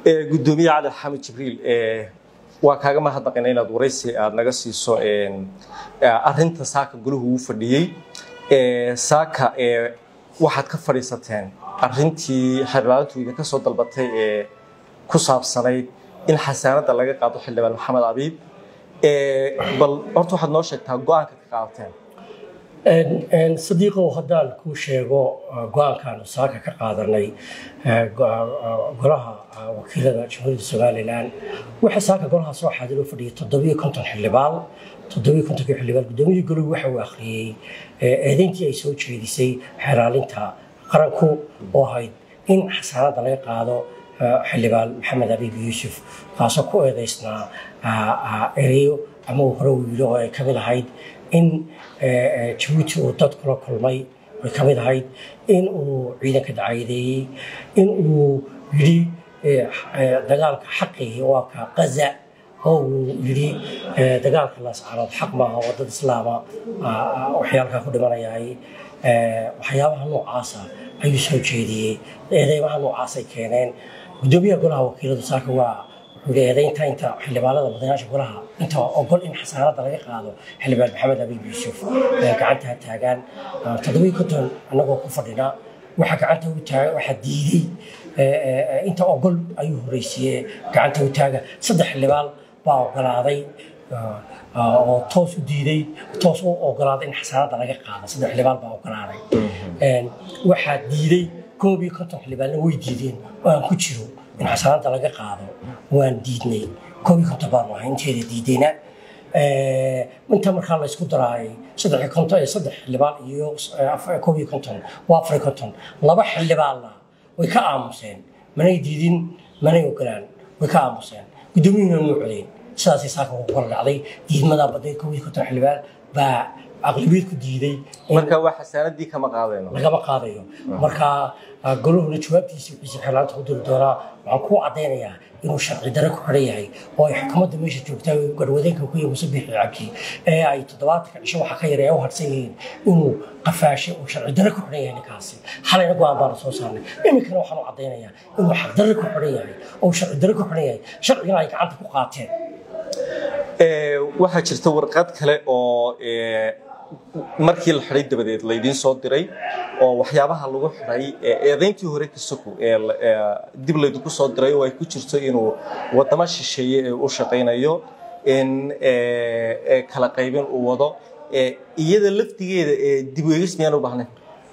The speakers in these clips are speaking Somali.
gudoomiye cali xamed jibriil waa kaaga mahadnaqina inaad waraysi aad naga siiso arinta saaka golahu uu fadhiyey saaka waxaad ka fadhiisateen arintii xeerlaalintu idinka soo dalbatay ee ku saabsanayd in xasaanada laga qaado xildhibaan maxamed abiib bal horta waxaad noo sheegtaa go-aanka ka qaadateen sadiiqow haddaan kuu sheego go-aankaanu saaka ka qaadanay golaha wakiilada jamhuuriyadda somalilan waxaa saaka golaha soo xaadiroo fadhiyay toddobiyo konton xildhibaan toddobiyo kontonkii xildhibaan gudoomiyihii goluhu waxa uu akhriyey eedeyntii ay soo jeedisay xeeraalinta qaranku oo ahayd in xasaanada laga qaado xildhibaan maxamed abiib yuusuf kaasoo ku eedeysnaa ereyo ama uu hore u yidhi oo ay ka mid ahayd in jabuuti uu dad kula kulmay way ka mid ahayd in uu ciidanka dacaayadeeyey in uu yidhi dagaalka xaqii waa ka qaza oo uu yidhi dagaalka laascaanood xaq maaha oo dad islaama waxyaalkaa ku dhimanayahay waxyaabaha noocaasa ayuu soo jeediyey eedeymaha noocaasay keeneen gudoomiyaha golaha wakiiladu saaka waa wuxuu yidhi eedeynta inta xildhibaanada madayaasha golaha inta ogol in xasaanada laga qaado xildhibaan maxamed abiib yuusuf gacantaa taagaan toddobiyo konton annagoo ku fadhina waxaa gacanta u taaga waxaa diiday inta ogol ayuu horeysiiyey gacanta u taaga saddex xildhibaan baa ogolaaday oo toos u diiday toos u ogolaaday in xasaanada laga qaado saddex xildhibaan baa ogolaaday waxaa diiday koob iyo konton xildhibaanna way diideen oo aan ku jiro in xasaanada laga qaado waan diidnay koob iyo konton baanu ahay inteeda diidayna inta markaa la isku daraayay saddex konton ee saddex xildhibaan iyo koob iyo konton waa afar iyo konton laba xildhibaanna way ka aamuseen manay diidin manay ogolaan way ka aamuseen gudoomiyuhuna muu codeyn sidaasay saaka ugu kala dhacday diidmadaa baday koob iyo konton xildhibaan baa aqlabiyad ku diiday marka waa xasaanadii kama qaadayno lagama qaadayo marka golahuna jawaabtiisa wixiisa xeerlaanta ku diri doonaa waxaan kuu caddaynayaa inuu sharci dare ku xidhan yahay oo ay xukuumadda meesha joogtaa garwadeenka ku yahay musabixi cabdi ee ay toddobaatanka cisho waxa ka yara ee u harsan yihiin inuu qafaashay uu sharci dare ku xidhan yahay ninkaasi xalayna go-aan baana soo saarnay iminkana waxaan u caddaynayaa inuu xaq dare ku xidhan yahay oo sharci dare ku xidhan yahay sharcigana ay gacanta ku qaateen waxaa jirta warqad kale oo markii la xiday dabadeed laydiin soo diray oo waxyaabaha lagu xiday eedayntii hore kasoko dib laydinku soo diray oo ay ku jirto inuu wadamo shisheeye ee u shaqaynayo in kala qaybin uu wado iyada laftigeeda dib u eegis miyaan u baahnayn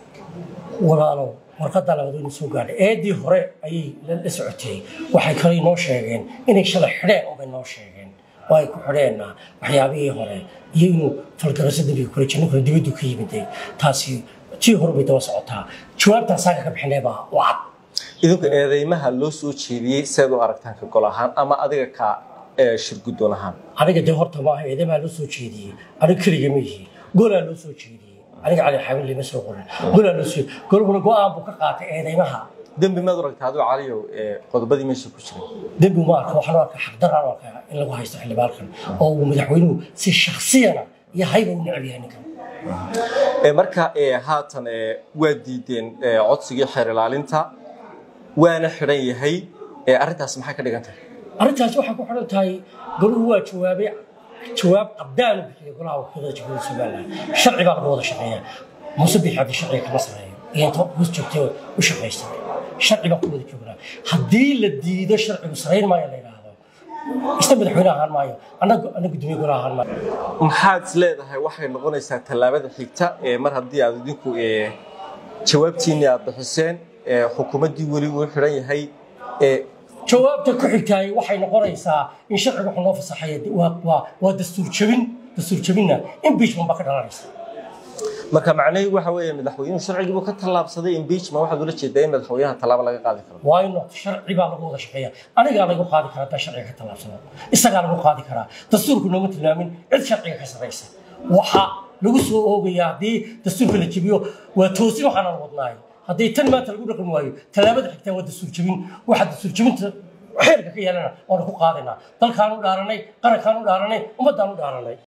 walaalow warqadda labadoodna soo gaadhay eedii hore ayay la socotay waxay kale noo sheegeen inay shalay xidheen unbay noo sheegeen oo ay ku xidheenna waxyaabihii hore iyo inuu falgarasho dambiga kule janno kale dibaddu ka yimiday taasi tii hore bay daba socotaa jawaabtaa saaka ka bixinay baa u cad idinku eedeymaha loo soo jeediyey seed u aragtaan ka gol ahaan ama adiga ka shirguddoon ahaan aniga dee horta maaha eedeymaha loo soo jeediyey aniga keliga ma yihi golaa loo soo jeediyey aniga cali xaabin lima soo qorin golaa loo soo golhuna go-aan buu ka qaatay eedeymaha dembi maad aragtaa adigo caliyow qodobadii meesha ku jiray dembi ma arka waxaan u arkaa xaqdaraan u arkaa in lagu haysto xildhibaankan oo uu madaxweynuhu si shaksiyana iyo hayba u necab yahay ninkan marka haatan waa diideen codsigii xeer ilaalinta waana xidhan yahay arrintaas maxay ka dhigan tahay arrintaas waxay ku xidhan tahay goluhu waa jawaabay jawaab qabdaanu bixiyay golaha wakiilada jamhuuriyadda somaliland sharci baa lagu wada shaqeeyaa muuse bixi cabdi sharciga kama sameeyo iyo inta hoos joogtay u shaqaysta sharci baan ku wada joognaa haddii la diido sharcigu sarayn maayo la yidhaahdo isna madaxweyne ahaan maayo annaga annaga gudoomiye golaha ahaan maayo maxaad is leedahay waxay noqonaysaa tallaabada xigta mar haddii aad idinku jawaabtiinii aad bixiseen xukuumaddii weli uu xidhan yahay jawaabta ku xigtaay waxay noqonaysaa in sharciga wuxuu noo fasaxaya waa dastuur jabin dastuur jabinna impeachment baa ka dhalanaysa marka macnaheedu waxa weeye madaxweynuhu sharcigiibuu ka tallaabsaday impeachment waxaad ula jeedaa in madaxweynaha tallaabo laga qaadi karo waa ino sharci baa lagu wada shaqeeya anigaa lagu qaadi karaa hadaa sharciga ka tallaabsada isagaa lagu qaadi karaa dastuurku nooma tilmaamin cid sharciga ka saraysa waxa lagu soo oogaya haddii dastuurka la jebiyo waa toosin waxaanaan wadnaay haddii tan maanta lagu dhaqmi waayo tallaabada xigtaa waa dastuur jebin waxa dastuur jebinta xeerka ka yeelana waanu ku qaadanaa dalkaan u dhaaranay qarankaan u dhaaranay ummaddaan u dhaaranay